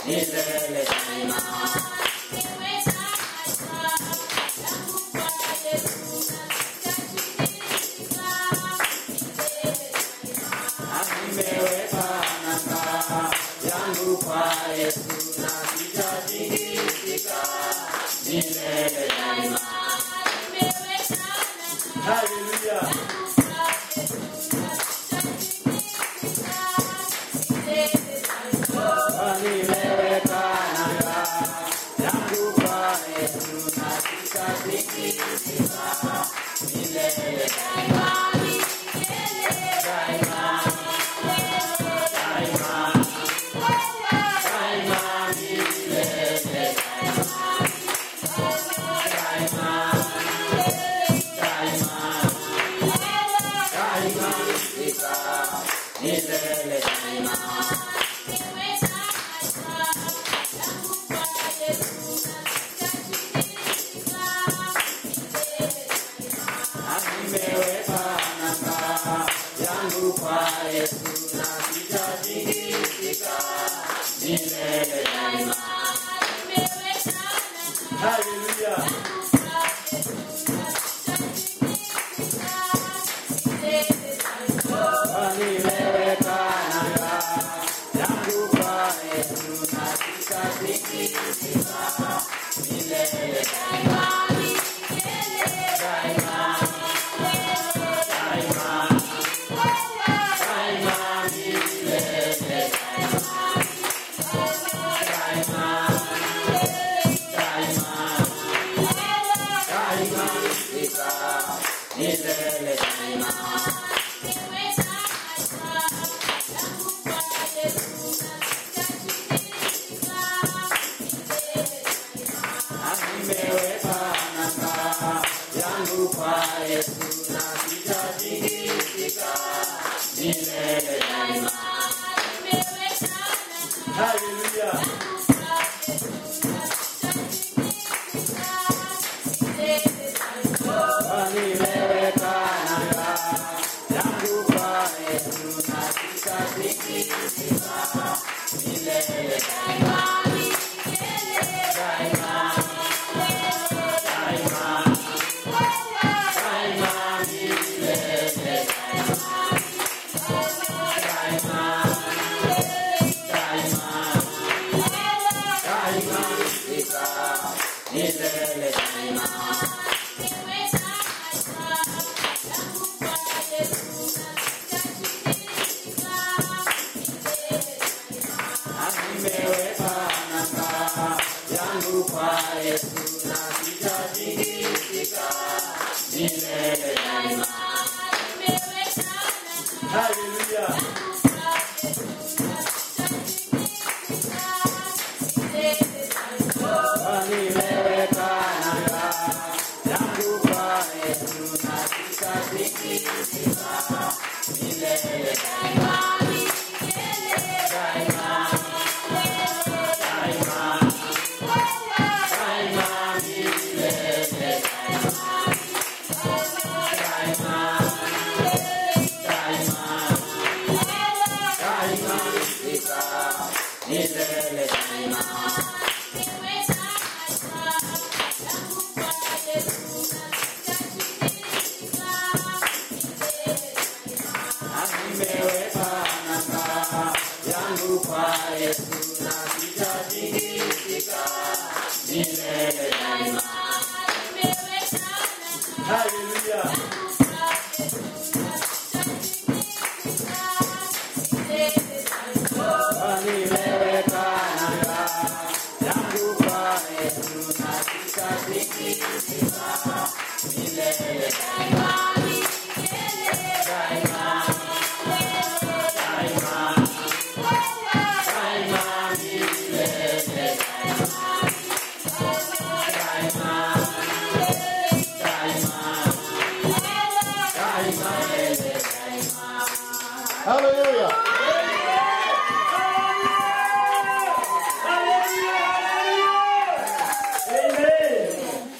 milele daima. Nimeweka nanga yangu kwa Yesu na sitatikisika milele daima. Haleluya. Nimeweka nanga yangu kwa Yesu na sitatikisika milele daima. Daima, daima, daima milele daima. Daima, daima, daima katika milele daima. Nimeweka nanga yangu kwa Yesu na sitatikisika milele daima. Haleluya. Nimeweka nanga yangu kwa Yesu na sitatikisika milele daima. Daima, daima, daima milele daima. Daima, daima, daima katika milele daima. Nimeweka nanga yangu kwa Yesu na sitatikisika milele daima. Haleluya. Nimeweka nanga yangu kwa Yesu na sitatikisika milele daima. Daima, daima, daima milele daima. Daima, daima, daima katika milele daima. Nimeweka nanga yangu kwa Yesu na sitatikisika milele daima. Haleluya. Nimeweka nanga yangu kwa Yesu na sitatikisika milele daima. Daima, daima, daima milele daima. Daima, daima, daima katika milele daima. Nimeweka nanga yangu kwa Yesu na sitatikisika milele daima. Haleluya. Nimeweka nanga yangu kwa Yesu na sitatikisika milele daima. Daima, daima, daima milele daima. Daima, daima, daima milele daima. Hallelujah.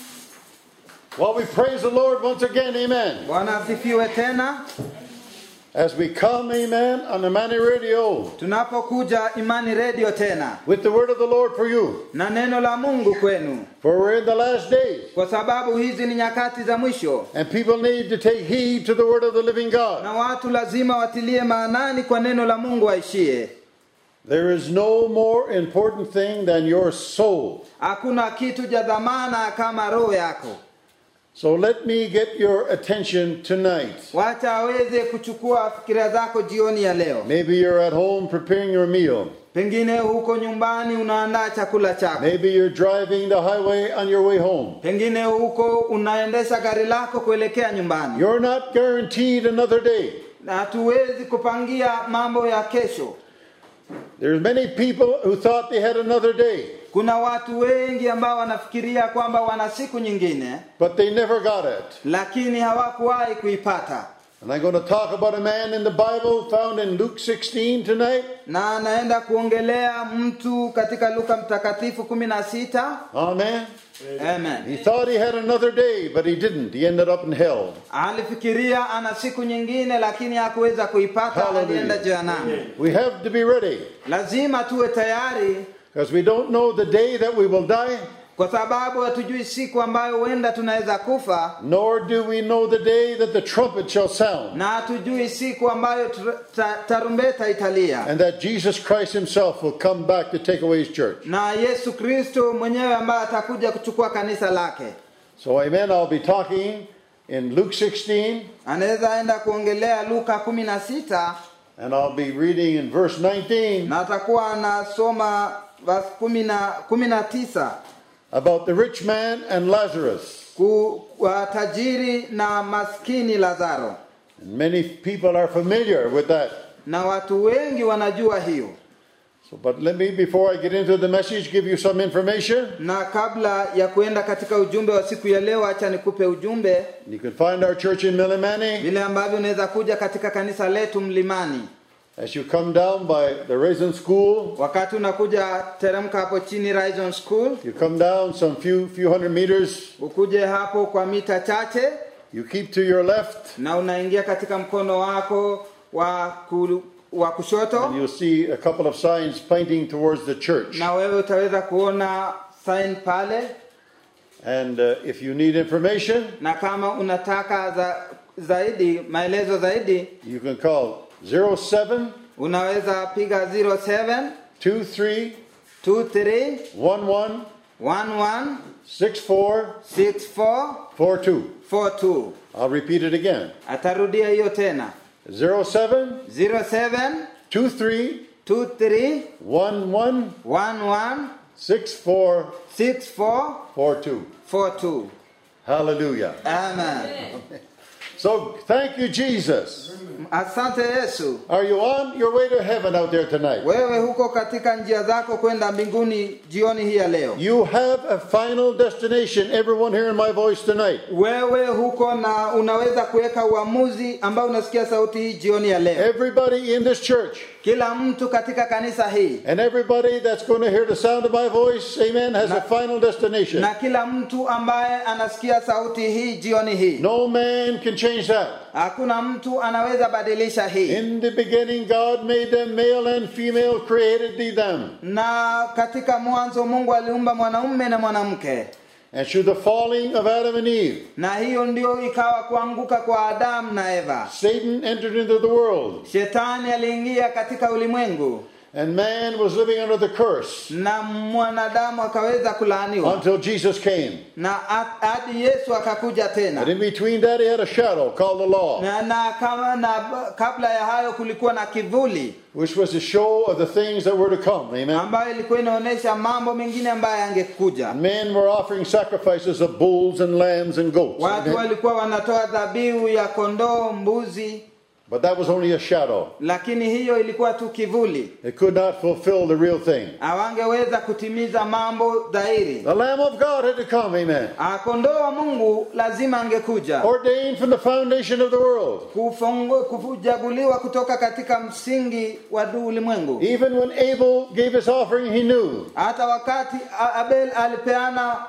Well, we praise the Lord once again. Amen. Bwana asifiwe tena. As we come, amen, on the Money Radio tunapokuja imani redio tena with the word of the Lord for you. na neno la mungu kwenu For we're in the last days, kwa sababu hizi ni nyakati za mwisho and people need to take heed to the word of the living God. na watu lazima watilie maanani kwa neno la mungu aishie There is no more important thing than your soul. hakuna kitu cha dhamana kama roho yako So let me get your attention tonight. wacha aweze kuchukua fikira zako jioni ya leo Maybe you're at home preparing your meal. pengine huko nyumbani unaandaa chakula chako Maybe you're driving the highway on your way home. pengine huko unaendesha gari lako kuelekea nyumbani You're not guaranteed another day. na hatuwezi kupangia mambo ya kesho There's many people who thought they had another day, kuna watu wengi ambao wanafikiria kwamba wana siku nyingine but they never got it. lakini hawakuwahi kuipata And I'm going to talk about a man in the Bible found in Luke 16 tonight. na anaenda kuongelea mtu katika luka mtakatifu kumi na sita Amen. amen He thought he had another day, but he didn't. He ended up in hell. alifikiria ana siku nyingine lakini hakuweza kuipata Hallelujah. alienda jehanamu We have to be ready lazima tuwe tayari because we don't know the day that we will die, kwa sababu hatujui siku ambayo huenda tunaweza kufa nor do we know the day that the trumpet shall sound na hatujui siku ambayo tu- ta- tarumbeta italia and that Jesus Christ himself will come back to take away his church. na yesu kristo mwenyewe ambaye atakuja kuchukua kanisa lake So, amen. I'll be talking in Luke 16 anaweza enda kuongelea luka kumi na sita and I'll be reading in verse 19 na atakuwa anasoma verse kumi na kumi na tisa about the rich man and Lazarus. ku wa tajiri na maskini lazaro And many people are familiar with that. na watu wengi wanajua hiyo So, but let me, before I get into the message, give you some information. na kabla ya kuenda katika ujumbe wa siku ya leo acha nikupe ujumbe You can find our church in Millimani vile ambavyo unaweza kuja katika kanisa letu mlimani as you come down by the Raisin School. wakati unakuja teremka hapo chini Horizon School You come down some few few hundred meters. ukuje hapo kwa mita chache You keep to your left, na unaingia katika mkono wako wa, ku, wa kushoto and you'll see a couple of signs pointing towards the church. na wewe utaweza kuona sign pale And uh, if you need information, na kama unataka za, zaidi maelezo zaidi you can call 07 unaweza piga 07 23 23 11 11 64 64 42. 42 I'll repeat it again. atarudia hiyo tena 07 07 23 23 11 11 64 64 42. 42 Hallelujah. amen So thank you, Jesus. asante yesu Are you on your way to heaven out there tonight? wewe huko katika njia zako kwenda mbinguni jioni hii ya leo You have a final destination, everyone hearing my voice tonight. wewe huko na unaweza kuweka uamuzi ambao unasikia sauti hii jioni ya leo Everybody in this church kila mtu katika kanisa hii and everybody that's going to hear the sound of my voice, amen, has a final destination. na kila mtu ambaye anasikia sauti hii jioni hii No man can change that. hakuna mtu anaweza badilisha hii In the beginning, God made them male and female, created thee them. na katika mwanzo mungu aliumba mwanaume na mwanamke And through the falling of Adam and Eve, na hiyo ndio ikawa kuanguka kwa adamu na eva Satan entered into the world, shetani aliingia katika ulimwengu and man was living under the curse na mwanadamu akaweza kulaaniwa until Jesus came. na ha- hadi yesu akakuja And tena in between that, he had a shadow called the law, na, na, kama, na kabla ya hayo kulikuwa na kivuli which was a show of the things that were to come. Amen. ambayo ilikuwa inaonyesha mambo mengine ambayo yangekuja And men were offering sacrifices of bulls and lambs and goats. watu Amen. walikuwa wanatoa dhabihu ya kondoo mbuzi But that was only a shadow. lakini hiyo ilikuwa tu kivuli It could not fulfill the real thing. hawangeweza kutimiza mambo dhahiri The Lamb of God had to come. Amen. Ah, kondoo wa mungu lazima angekuja Ordained from the foundation of the world. Kufongo- kujaguliwa kutoka katika msingi wa du- ulimwengu Even when Abel gave his offering, he knew hata wakati A- abel alipeana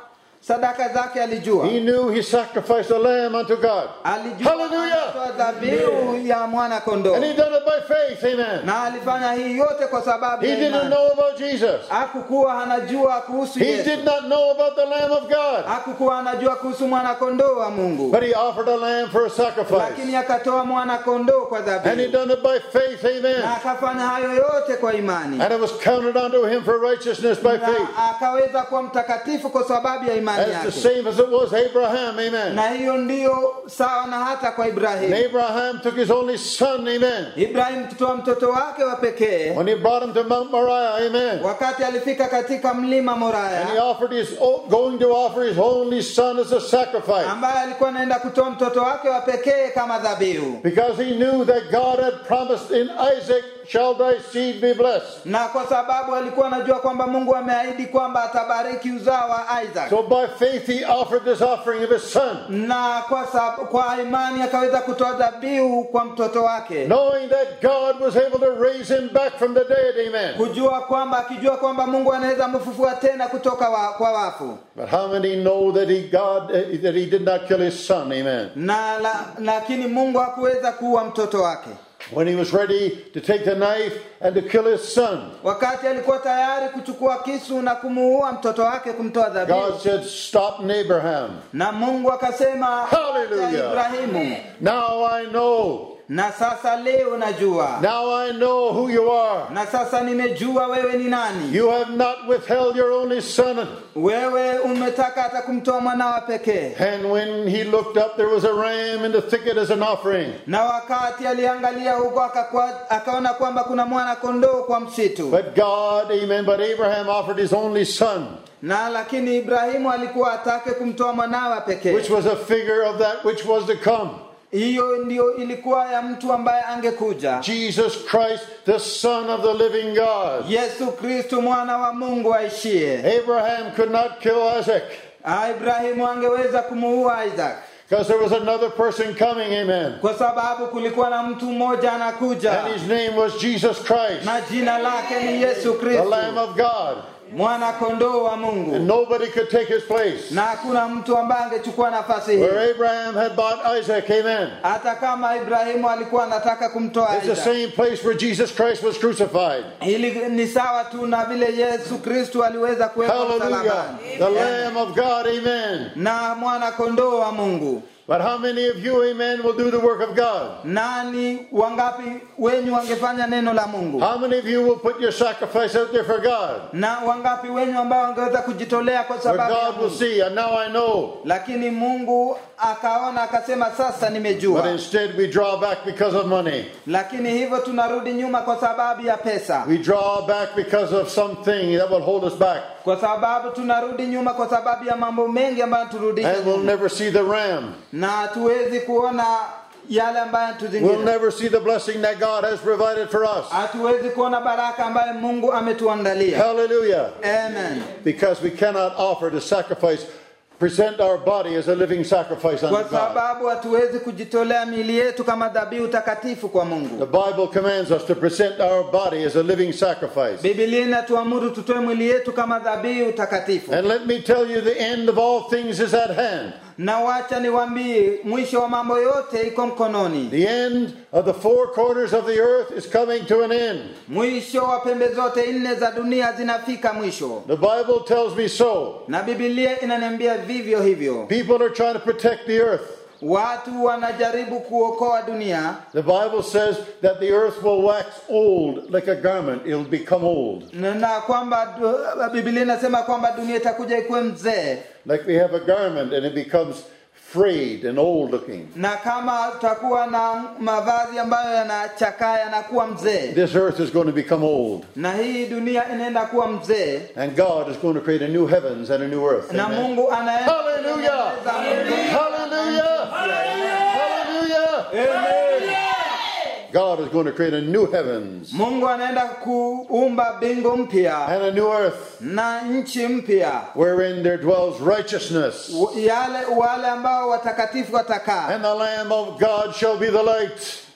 sadaka zake alijua He knew he sacrificed a lamb unto God. alijua Hallelujah. anatoa dhabihu ya mwana kondoo And he done it by faith. Amen. na alifanya hii yote kwa sababu He ya didn't imani. know about Jesus. hakukuwa anajua kuhusu He Yesu did not know about the Lamb of God. hakukuwa anajua kuhusu mwana kondoo wa Mungu But he offered a lamb for a sacrifice. lakini akatoa mwana kondoo kwa And he dhabihu done it by faith. na Amen. akafanya hayo yote kwa imani And it was counted unto him for righteousness by faith. na akaweza kuwa mtakatifu kwa sababu ya imani That's the yake same as it was Abraham. Amen. na hiyo ndiyo sawa na hata kwa And Ibrahimu Abraham took his only son. Amen. Ibrahimu kutoa mtoto wake wa pekee When he brought him to Mount Moriah. Amen. wakati alifika katika mlima And he Moraya offered his, going to offer his only son as a sacrifice. ambaye alikuwa anaenda kutoa mtoto wake wa pekee kama dhabihu Because he knew that God had promised in Isaac, shall thy seed be blessed. na kwa sababu alikuwa anajua kwamba Mungu ameahidi kwamba atabariki uzao wa Isaac So by faith he offered this offering of his son, na kwa, sababu, kwa imani akaweza kutoa dhabihu kwa mtoto wake knowing that God was able to raise him back from the dead. Amen. kujua kwamba akijua kwamba Mungu anaweza mfufua tena kutoka wa, kwa wafu But how many know that he God eh, that he did not kill his son? Amen. na la, lakini Mungu hakuweza kuua mtoto wake When he was ready to take the knife and to kill his son, wakati alikuwa tayari kuchukua kisu na kumuua mtoto wake kumtoa dhabihu God said, "Stop, Abraham. na Mungu akasema Hallelujah. "Acha Ibrahimu Now I know. na sasa leo najua Now I know who you are. na sasa nimejua wewe ni nani You have not withheld your only son." wewe umetaka hata kumtoa mwanao pekee And when he looked up, there was a ram in the thicket as an offering. na wakati aliangalia huko akakwa- akaona kwamba kuna mwana kondoo kwa msitu But God, amen, but Abraham offered his only son, na lakini ibrahimu alikuwa atake kumtoa mwanawe pekee which was a figure of that which was to come. hiyo ndio ilikuwa ya mtu ambaye angekuja Jesus Christ, the Son of the living God. yesu kristu mwana wa mungu aishie Abraham could not kill Isaac Ah, ibrahimu angeweza kumuua isaac because there was another person coming, amen. kwa sababu kulikuwa na mtu mmoja anakuja And his name was Jesus Christ, na jina lake ni yesu the kristu Lamb of God. mwana kondoo wa And mungu nobody could take his place. na hakuna mtu ambaye angechukua nafasi hii Where Abraham had bought Isaac, amen. hata kama ibrahimu alikuwa anataka kumtoa It's the Isaac. same place where Jesus Christ was crucified. Hili ni sawa tu na vile Yesu Kristu aliweza kuwekwa Hallelujah. msalabani The Lamb of God, amen. na mwana kondoo wa Mungu. But how many of you, amen, will do the work of God? Nani wangapi wenyu wangefanya neno la Mungu? How many of you will put your sacrifice out there for God? Na wangapi wenyu ambao wangeweza kujitolea kwa Where sababu ya God will Mungu? see, and now I know. Lakini Mungu akaona akasema, sasa But nimejua. instead we draw back because of money. Lakini hivyo tunarudi nyuma kwa sababu ya pesa, We draw back because of something that will hold us back. kwa sababu tunarudi nyuma kwa sababu ya mambo mengi ambayo turudisha And we'll nyuma, never see the ram. na hatuwezi kuona yale ambayo We'll tuzingira never see the blessing that God has provided for us. hatuwezi kuona baraka ambayo mungu ametuandalia Hallelujah. amen Because we cannot offer to sacrifice, present our body as a living sacrifice kwa unto God. sababu hatuwezi kujitolea miili yetu kama dhabihu takatifu kwa The mungu Bible commands us to present our body as a living sacrifice. bibilia inatuamuru tutoe mwili yetu kama dhabihu takatifu And let me tell you, the end of all things is at hand. na wacha niwambie mwisho wa mambo yote iko mkononi The end of the four corners of the earth is coming to an end. mwisho wa pembe zote nne za dunia zinafika mwisho The Bible tells me so. na bibilia inaniambia vivyo hivyo People are trying to protect the earth. watu wanajaribu kuokoa dunia The Bible says that the earth will wax old like a garment, it'll become old. na na kwamba du- bibilia inasema kwamba dunia itakuja ikuwe mzee Like we have a garment and it becomes frayed and old looking. na kama tutakuwa na mavazi ambayo yanachakaa yanakuwa mzee This earth is going to become old. na hii dunia inaenda kuwa mzee And God is going to create a new heavens and a new earth. na Amen. mungu anaenda Hallelujah! Hallelujah! Hallelujah! God is going to create a new heavens mungu anaenda kuumba mbingu mpya and a new earth na nchi mpya wherein there dwells righteousness. W- yale wale ambao watakatifu watakaa And the Lamb of God shall be the light.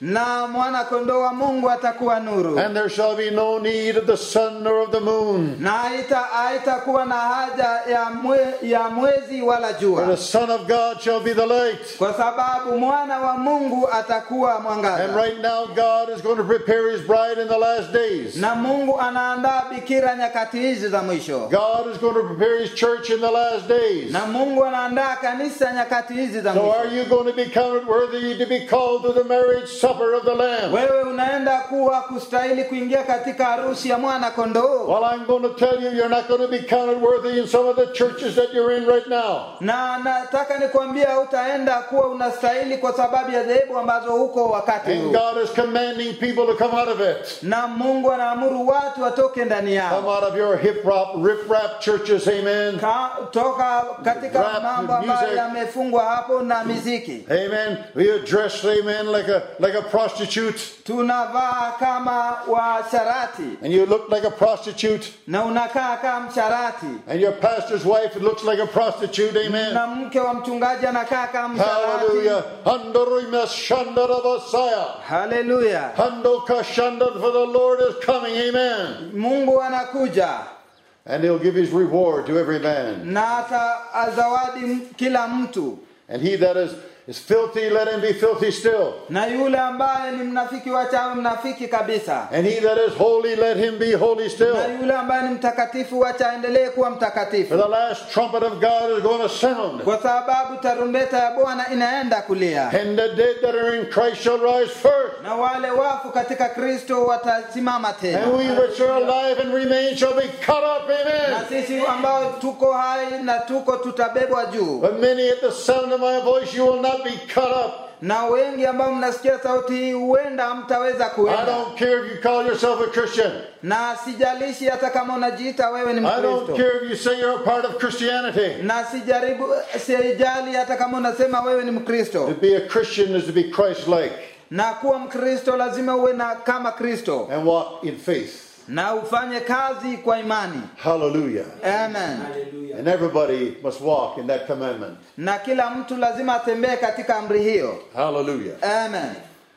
na mwana kondoo wa mungu atakuwa nuru and there shall be no need of the sun nor of the moon. na haita- haitakuwa na haja ya, mwe, ya mwezi wala For the jua Son of God shall be the light. kwa sababu mwana wa mungu atakuwa And mwangaza right now, God is going to prepare his bride in the last days. na mungu anaandaa bikira nyakati hizi za mwisho God is going to prepare his church in the last days. na mungu anaandaa kanisa nyakati hizi za So mwisho are you going to be counted worthy to be called to the marriage supper of the Lamb? wewe unaenda kuwa kustahili kuingia katika harusi ya mwana kondoo Well, I'm going to tell you, you're not going to be counted worthy in some of the churches that you're in right now. na nataka nikwambia utaenda kuwa unastahili kwa sababu ya dhehebu ambazo huko wakati And huu God is commanding people to come out of it. na mungu anaamuru watu watoke ndani Come yao out of your hip hop, rip rap churches, amen. Ka, toka katika Rap, mambo ambayo music. yamefungwa hapo na miziki Amen. We are dressed, amen, like a like a prostitute. tunavaa kama washarati And you look like a prostitute. na unakaa kama msharati And your pastor's wife looks like a prostitute, amen. na mke wa mchungaji anakaa kama msharati Hallelujah. Handorima shandarabasaya. haleluya Hando kashandar, for the Lord is coming, amen. mungu anakuja And he'll give his reward to every man. na atazawadi kila mtu And he that is, is filthy, let him be filthy still. na yule ambaye ni mnafiki wachawe mnafiki kabisa And he that is holy, let him be holy na still. yule ambaye ni mtakatifu wacha aendelee kuwa For mtakatifu the last trumpet of God is going to sound. kwa sababu tarumbeta ya bwana inaenda kulia And the dead that are in Christ shall rise first. na wale wafu katika kristo watasimama And tena we which are alive and remain shall be caught up, na amen. sisi ambao tuko hai na tuko tutabebwa juu But many at the sound of my voice, you will not be caught up. na wengi ambao mnasikia sauti hii huenda hamtaweza I kuenda don't care if you call yourself a Christian. na sijalishi hata kama unajiita wewe ni I don't mkristo care if you say you're a part of Christianity. na sijaribu sijali hata kama unasema wewe ni mkristo To be a Christian is to be Christ-like na kuwa mkristo lazima uwe na kama kristo and walk in faith. na ufanye kazi kwa imani Hallelujah. amen And everybody must walk in that commandment. na kila mtu lazima atembee katika amri hiyo Hallelujah. amen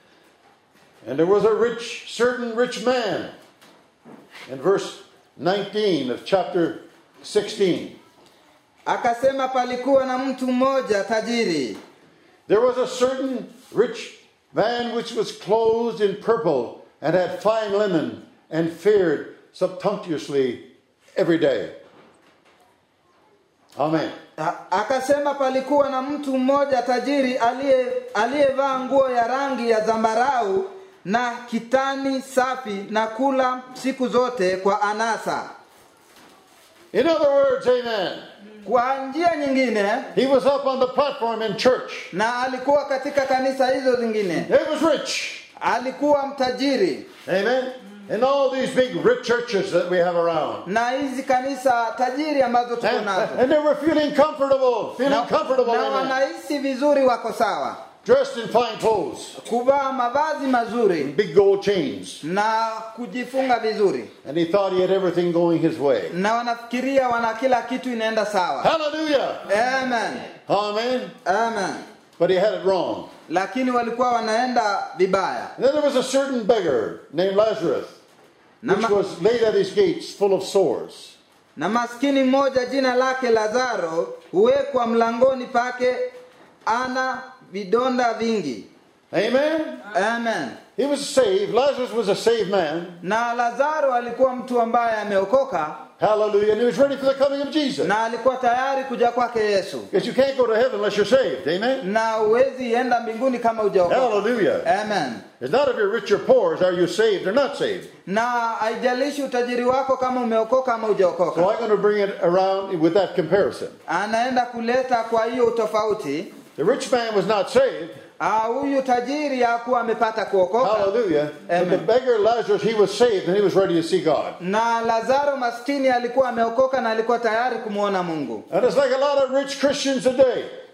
And there was a rich, certain rich man in verse 19 of chapter 16. akasema palikuwa na mtu mmoja tajiri There was a certain rich man which was clothed in purple and had fine linen and fared sumptuously every day. Amen. A- akasema palikuwa na mtu mmoja tajiri aliye aliyevaa nguo ya rangi ya zambarau na kitani safi na kula siku zote kwa anasa In other words, amen. kwa njia nyingine He was up on the platform in church. na alikuwa katika kanisa hizo zingine He was rich. alikuwa mtajiri Amen. In all these big rich churches that we have around. na hizi kanisa tajiri ambazo tuko And, nazo and they were feeling comfortable, feeling na, comfortable, na amen. wanahisi vizuri wako sawa Dressed in fine clothes, kuvaa mavazi mazuri big gold chains. na kujifunga vizuri And he thought he had everything going his way. na wanafikiria wana kila kitu inaenda sawa Hallelujah. amen Amen. amen But he had it wrong. lakini walikuwa wanaenda vibaya And then there was a certain beggar named Lazarus, na, which ma, was laid at his gates full of sores. na maskini mmoja jina lake lazaro huwekwa mlangoni pake ana vidonda vingi Amen. amen He was saved. Lazarus was a saved man. na lazaro alikuwa mtu ambaye ameokoka Hallelujah. And he was ready for the coming of Jesus. na alikuwa tayari kuja kwake yesu Because you can't go to heaven unless you're saved. Amen. na huwezi enda mbinguni kama hujaokoka Hallelujah. amen It's not if you're rich or poor, it's are you saved or not saved. na haijalishi utajiri wako kama umeokoka ama So hujaokoka I'm going to bring it around with that comparison. anaenda kuleta kwa hiyo utofauti The rich man was not saved. Ah, huyu tajiri hakuwa amepata kuokoka Hallelujah. But Amen. the beggar Lazarus, he was saved and he was ready to see God. na lazaro maskini alikuwa ameokoka na alikuwa tayari kumwona mungu And it's like a lot of rich Christians today.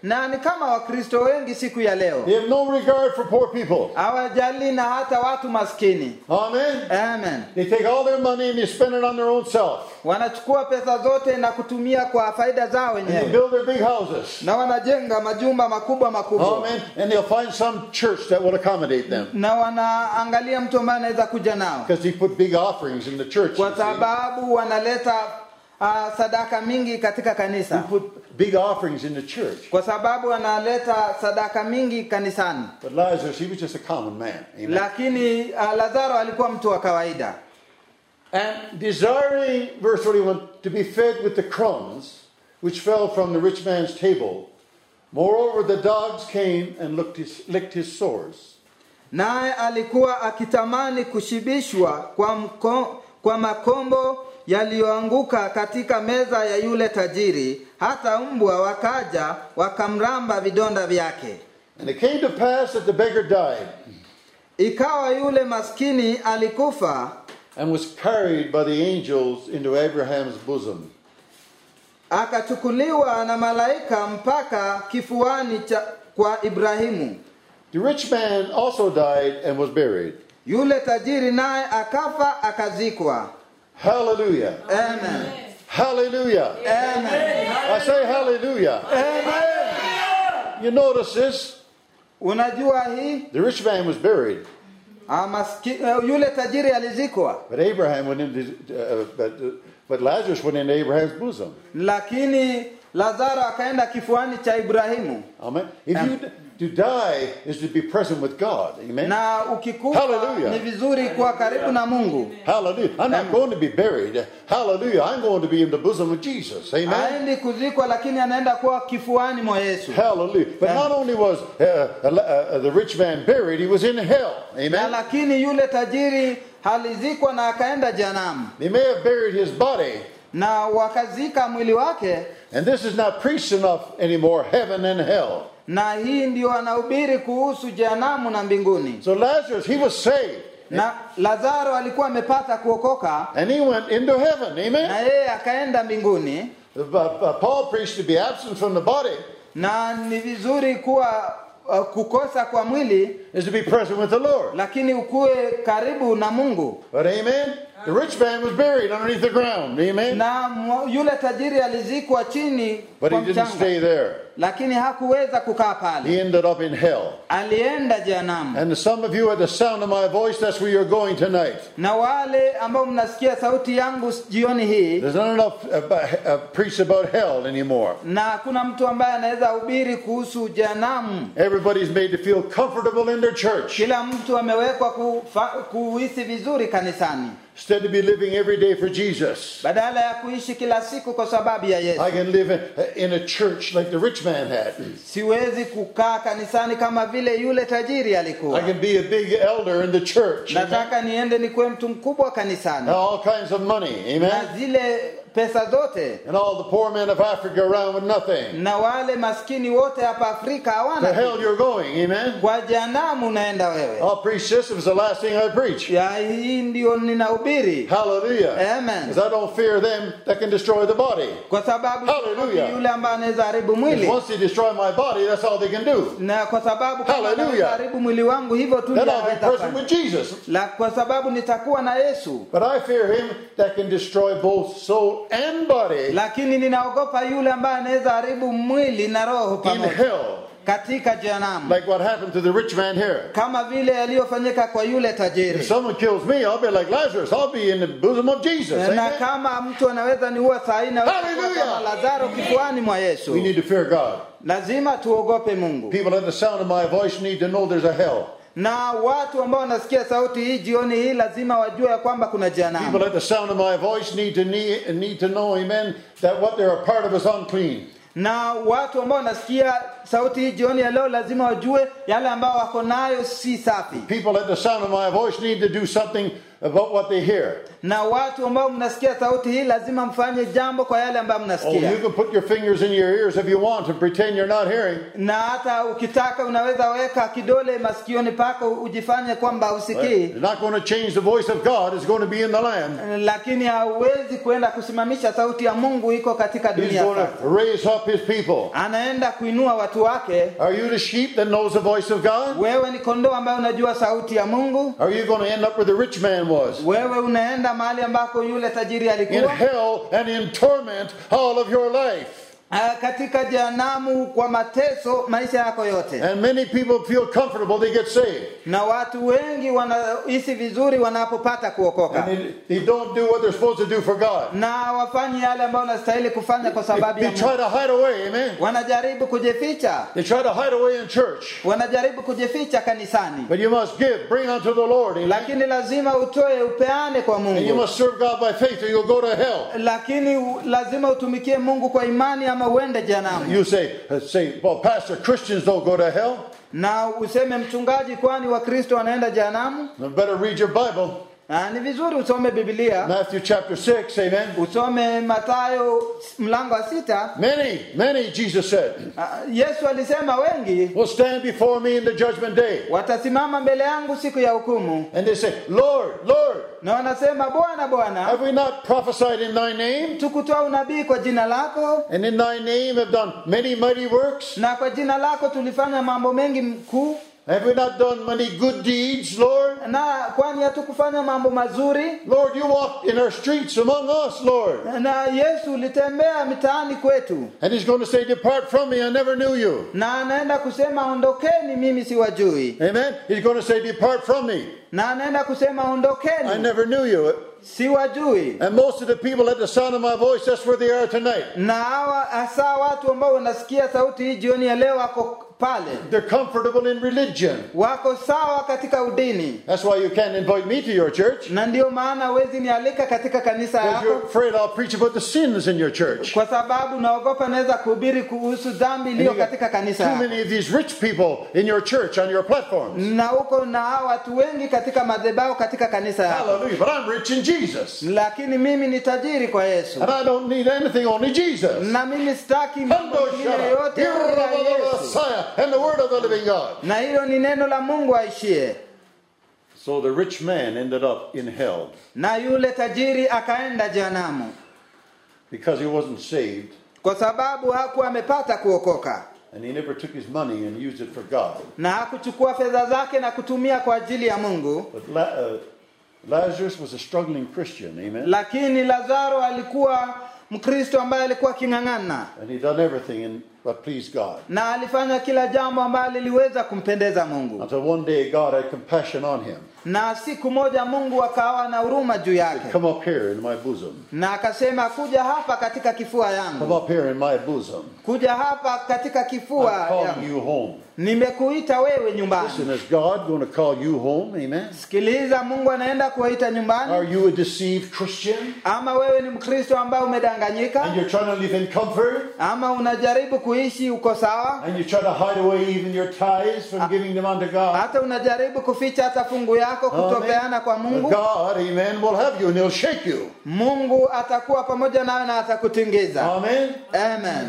na ni kama wakristo wengi siku ya leo They have no regard for poor people. hawajali na hata watu maskini Amen. amen They take all their money and they spend it on their own self. wanachukua pesa zote na kutumia kwa faida zao And they wenyewe build their big houses. na wanajenga majumba makubwa makubwa Amen. And they'll find some church that will accommodate them. na wanaangalia mtu ambaye anaweza kuja nao Because they put big offerings in the church. you kwa see. sababu wanaleta uh, sadaka mingi katika They kanisa put big offerings in the church. kwa sababu wanaleta sadaka mingi kanisani But Lazarus, he was just a common man. Amen. lakini uh, lazaro alikuwa mtu wa kawaida And desiring, verse 41, to be fed with the crumbs which fell from the rich man's table. Moreover, the dogs came and looked his, licked his sores. naye alikuwa akitamani kushibishwa kwa, mko, kwa makombo yaliyoanguka katika meza ya yule tajiri hata mbwa wakaja wakamramba vidonda vyake And it came to pass that the beggar died ikawa yule maskini alikufa and was carried by the angels into Abraham's bosom. akachukuliwa na malaika mpaka kifuani cha kwa ibrahimu The rich man also died and was buried. yule tajiri naye akafa akazikwa Hallelujah. amen Hallelujah. amen I say hallelujah. amen You notice this? unajua hii The rich man was buried, Ah, maski, eh, yule tajiri alizikwa but Abraham went into, uh, but, but Lazarus went into Abraham's bosom. lakini lazaro akaenda kifuani cha ibrahimu Amen. If you to die is to be present with God. Amen. na ukikufa Hallelujah. ni vizuri kuwa karibu na mungu Hallelujah. I'm not going to be buried. Hallelujah. I'm going to be in the bosom of Jesus. Amen. aendi kuzikwa lakini anaenda kuwa kifuani mwa yesu Hallelujah. But not only was uh, uh, uh, the rich man buried, he was in hell. na Amen. lakini yule tajiri alizikwa na akaenda janamu They may have buried his body, na wakazika mwili wake and this is not preached enough anymore heaven and hell. na hii ndio anahubiri kuhusu jehanamu na mbinguni So Lazarus, he was saved, na lazaro alikuwa amepata kuokoka and he went into heaven. na Amen. yeye akaenda mbinguni Uh, uh, Paul preached to be absent from the body na ni vizuri kuwa uh, kukosa kwa mwili is to be present with the Lord. lakini ukuwe karibu na mungu But amen. The rich man was buried underneath the ground. Amen. na mwa- yule tajiri alizikwa chini But kwa he didn't stay mchanga there. lakini hakuweza kukaa pale He ended up in hell. alienda jehanamu And some of you, at the sound of my voice, that's where you're going tonight. na wale ambao mnasikia sauti yangu jioni hii There's not enough uh, uh, preach about hell anymore. na hakuna mtu ambaye anaweza hubiri kuhusu jehanamu Everybody's made to feel comfortable in their church kila mtu amewekwa kufa- kuhisi vizuri kanisani instead of be living every day for Jesus. badala ya kuishi kila siku kwa sababu ya yesu I can live in, in a church like the rich man had. siwezi kukaa kanisani kama vile yule tajiri I alikuwa can be a big elder in the church. Amen. nataka niende nikuwe mtu mkubwa kanisani All kinds of money. na Amen. zile pesa zote And all the poor men of Africa around with nothing. na wale maskini wote hapa afrika To hawana hell kitu. you're going. Amen. kwa jehanamu unaenda wewe I'll preach this if it's the last thing I preach. ya hii ndio ninahubiri Hallelujah. Amen. Because I don't fear them that can destroy the body. kwa sababu Hallelujah. yule ambaye anaweza haribu Because mwili once they destroy my body, that's all they can do. na kwa sababu kama Hallelujah. anaweza haribu mwili wangu hivyo tu Then ndio I'll be anaweza present fanya. with Jesus. la kwa sababu nitakuwa na yesu But I fear him that can destroy both soul and body lakini ninaogopa yule ambaye anaweza haribu mwili na roho in pamoja hell, katika jehanamu like what happened to the rich man here. kama vile yaliyofanyika kwa yule If tajiri someone kills me, I'll be like Lazarus. I'll be in the bosom of Jesus. na Amen. kama mtu anaweza niua saa hii naweza kuwa Hallelujah. kama lazaro kifuani mwa yesu We need to fear God. lazima tuogope mungu People at the sound of my voice need to know there's a hell. na watu ambao wanasikia sauti hii jioni hii lazima wajue ya kwamba kuna People jehanamu at the sound of my voice need to need, need to know, amen, that what they're a part of is unclean. na watu ambao wanasikia sauti hii jioni ya leo lazima wajue yale ambao wako nayo si safi People at the sound of my voice need to do something about what they hear. na watu ambao mnasikia sauti hii lazima mfanye jambo kwa yale ambayo Oh, mnasikia you can put your fingers in your ears if you want and pretend you're not hearing. na hata ukitaka unaweza weka kidole masikioni pako ujifanye kwamba But usikii It's not going to change the voice of God. It's going to be in the land. lakini hauwezi kwenda kusimamisha sauti ya mungu iko katika He's dunia going sasa to raise up his people. anaenda kuinua watu watu wake Are you the sheep that knows the voice of God? wewe ni kondoo ambaye unajua sauti ya mungu Are you going to end up where the rich man was? wewe unaenda mahali ambako yule tajiri In alikuwa hell and in torment all of your life. Ah, katika jehanamu kwa mateso maisha yako yote And many people feel comfortable, they get saved. na watu wengi wanahisi vizuri wanapopata kuokoka And they, they don't do what they're supposed to do for God. na wafanye yale ambayo wanastahili kufanya kwa They, sababu they ya try Mungu. to hide away, amen? wanajaribu kujificha They try to hide away in church. wanajaribu kujificha kanisani But you must give, bring unto the Lord, amen? lakini lazima utoe upeane kwa And you mungu must serve God by faith or you'll go to hell. lakini u- lazima utumikie mungu kwa imani ama uende jehanamu You say, uh, say, well, Pastor, Christians don't go to hell. na useme mchungaji kwani wakristo wanaenda jehanamu You better read your Bible. Ah, ni vizuri usome bibilia Matthew chapter 6, amen? usome matayo mlango wa sita Many, many, Jesus said, Ah, yesu alisema wengi will stand before me in the judgment day. watasimama mbele yangu siku ya hukumu And they say, Lord, Lord, na wanasema bwana bwana have we not prophesied in thy name? tukutoa unabii kwa jina lako And in thy name have done many mighty works? na kwa jina lako tulifanya mambo mengi mkuu Have we not done many good deeds, Lord? na kwani hatukufanya mambo mazuri Lord, you walked in our streets among us, Lord. na yesu ulitembea mitaani kwetu And he's going to say, Depart from me, I never knew you. na anaenda kusema ondokeni mimi siwajui Amen. He's going to say, Depart from me, na anaenda kusema I ondokeni never knew you. siwajui And most of the people at the sound of my voice, that's where they are tonight. na hawa hasa watu ambao wanasikia sauti hii jioni ya leo wako pale They're comfortable in religion. wako sawa katika udini That's why you can't invite me to your church. na ndio maana huwezi nialika katika kanisa Because you're yako afraid I'll preach about the sins in your church. kwa sababu naogopa naweza kuhubiri kuhusu dhambi And iliyo you got katika kanisa too yako many of these rich people in your church on your platforms. na huko na hawa watu wengi katika madhabahu katika kanisa yako Hallelujah. But I'm rich in Jesus. lakini mimi ni tajiri kwa yesu And I don't need anything, only Jesus. na mimi sitaki mambo Hundo mengine shara, yote hero ila of the yesu Messiah, and the word of the living God. na hilo ni neno la mungu aishie So the rich man ended up in hell na yule tajiri akaenda jehanamu because he wasn't saved kwa sababu hakuwa amepata kuokoka and he never took his money and used it for God. na hakuchukua fedha zake na kutumia kwa ajili ya mungu But La- uh, Lazarus was a struggling Christian, amen? lakini lazaro alikuwa mkristo ambaye alikuwa aking'ang'ana And he done everything in, but pleased God. na alifanya kila jambo ambalo liliweza kumpendeza mungu Until one day God had compassion on him. na siku moja mungu akawa na huruma juu yake Come up here in my bosom. na akasema kuja hapa katika kifua Come yangu up here in my bosom. kuja hapa katika kifua I'm calling yangu you home. nimekuita wewe nyumbani Listen, is God going to call you home? Amen. sikiliza mungu anaenda kuwaita nyumbani Are you a deceived Christian? ama wewe ni mkristo ambaye umedanganyika And you're trying to live in comfort? ama unajaribu kuishi uko sawa And you try to hide away even your tithes from giving them unto God? hata unajaribu kuficha hata fungu yako kutopeana kwa But mungu God, amen, will have you and he'll shake you. mungu atakuwa pamoja nawe na atakutingiza Amen. amen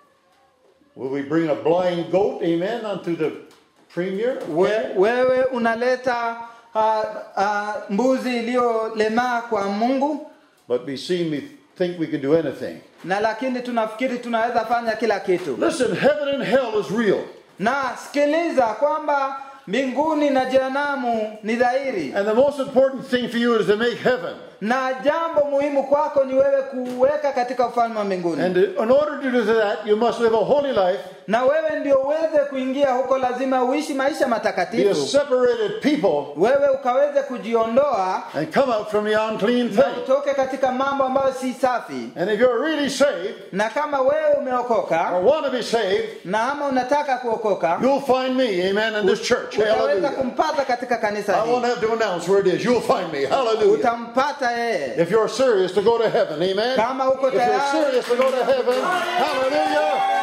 Will we bring a blind goat, amen, unto the premier? We, wewe unaleta uh, uh, mbuzi iliyolemaa kwa mungu But we seem we think we can do anything. na lakini tunafikiri tunaweza fanya kila kitu Listen, heaven and hell is real. na sikiliza kwamba mbinguni na jehanamu ni dhahiri And the most important thing for you is to make heaven. na jambo muhimu kwako ni wewe kuweka katika ufalme wa mbinguni And in order to do that, you must live a holy life, na wewe ndio uweze kuingia huko lazima uishi maisha be a matakatifu separated people, wewe ukaweze kujiondoa and come out from the unclean na thing. utoke katika mambo ambayo si safi And if you're really saved, na kama wewe umeokoka or want to be saved, na ama unataka kuokoka you'll find me, amen, in this church. utaweza Hallelujah. kumpata katika kanisa I won't hili have to announce where it is. You'll find me. Hallelujah. utampata yeye If you're serious to go to heaven, amen. Kama uko If you're tayari. serious to go to heaven, hallelujah.